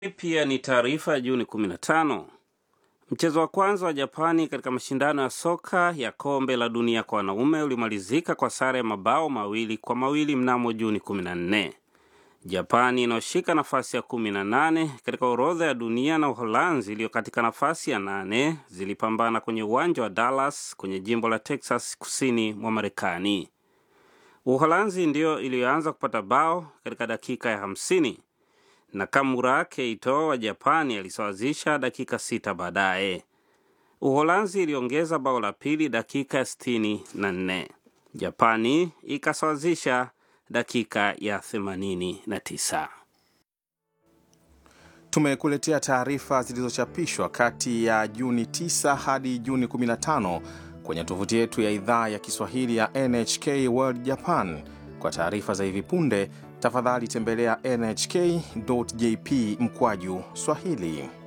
Pia ni taarifa ya Juni 15. Mchezo wa kwanza wa Japani katika mashindano ya soka ya kombe la dunia kwa wanaume ulimalizika kwa sare ya mabao mawili kwa mawili mnamo Juni 14. Japani inayoshika nafasi ya 18 katika orodha ya dunia na Uholanzi iliyo katika nafasi ya nane zilipambana kwenye uwanja wa Dallas kwenye jimbo la Texas kusini mwa Marekani. Uholanzi ndiyo iliyoanza kupata bao katika dakika ya 50 na Nakamura Keito wa Japani alisawazisha dakika sita baadaye. Uholanzi iliongeza bao la pili dakika ya sitini na nne. Japani ikasawazisha dakika ya themanini na tisa. Tumekuletea taarifa zilizochapishwa kati ya Juni 9 hadi Juni 15 kwenye tovuti yetu ya idhaa ya Kiswahili ya NHK World Japan. Kwa taarifa za hivi punde tafadhali tembelea nhk.jp mkwaju Swahili.